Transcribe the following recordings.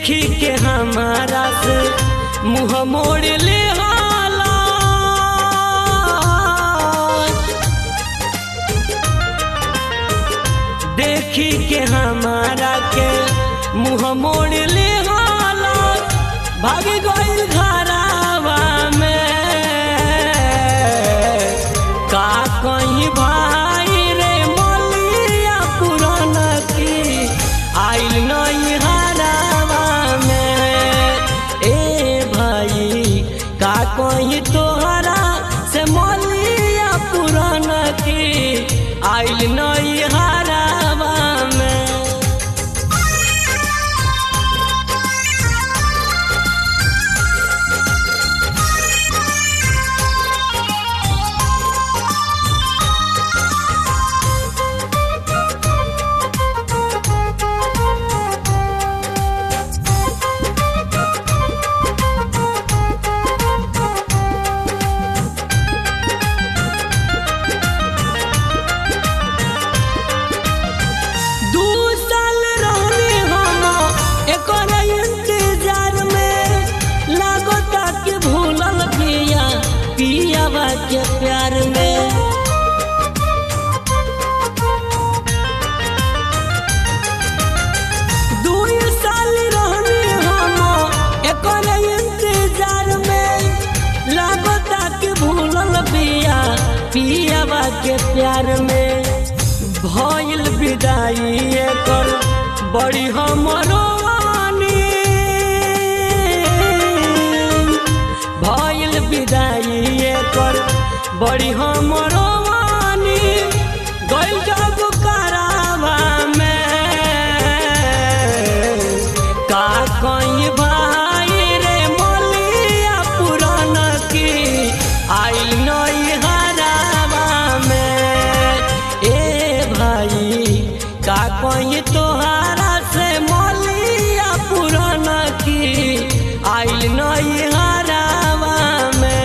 देखी के हमारा से मुँह मोड़ ले हाला देखी के हमारा के मुँह मोड़ ले हाला भाग गइल घरावा में का कहीं भाई रे मलिया पुराना की आइल नहीं हरावा में ए भाई का कहीं तोहरा से मलिया पुराना की आइल नहीं हरावा में दू साल रहनी हम एकर इंतजार में लागता कि भूलल पिया पियावा के प्यार में दू साल रहनी हम एकर इंतजार में लागता कि भूलल पिया पियावा के प्यार में भइल विदाई एकर बड़ी हमरो वानी भइल विदाई एकर बड़ी हमरो वानी गइल जब करावा में का कहीं भाई रे मलिया पुराना की आइल नहीं हरावा में ए भाई का कहीं तोहारा से मलिया पुराना की आइल नहीं हरावा में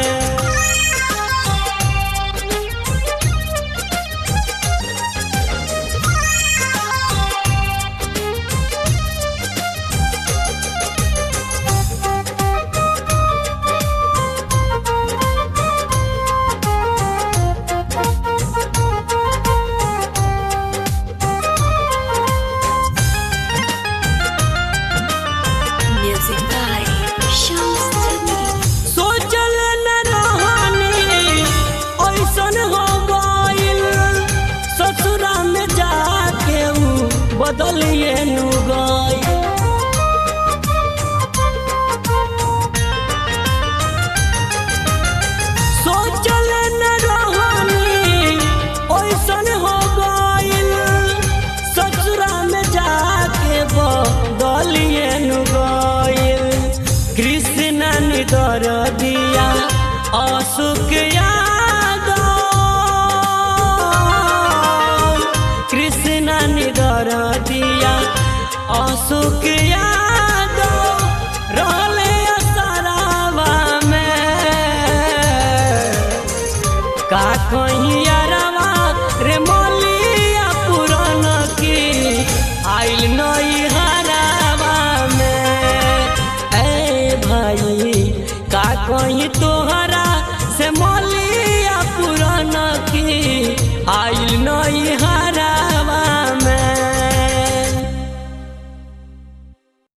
Music by Shams Jamil. सोचल न रहनी ऐसन हो गइल ससुरा में जाके ऊ बदलिए नु गइल सोचल न रहनी ऐसन हो गइल ससुरा में जाके बदलिए नु गइल कृष्ण निदर दिया अशोक यादव कृष्ण निदर दिया अशोक यादव रहले असरावा में का कहिया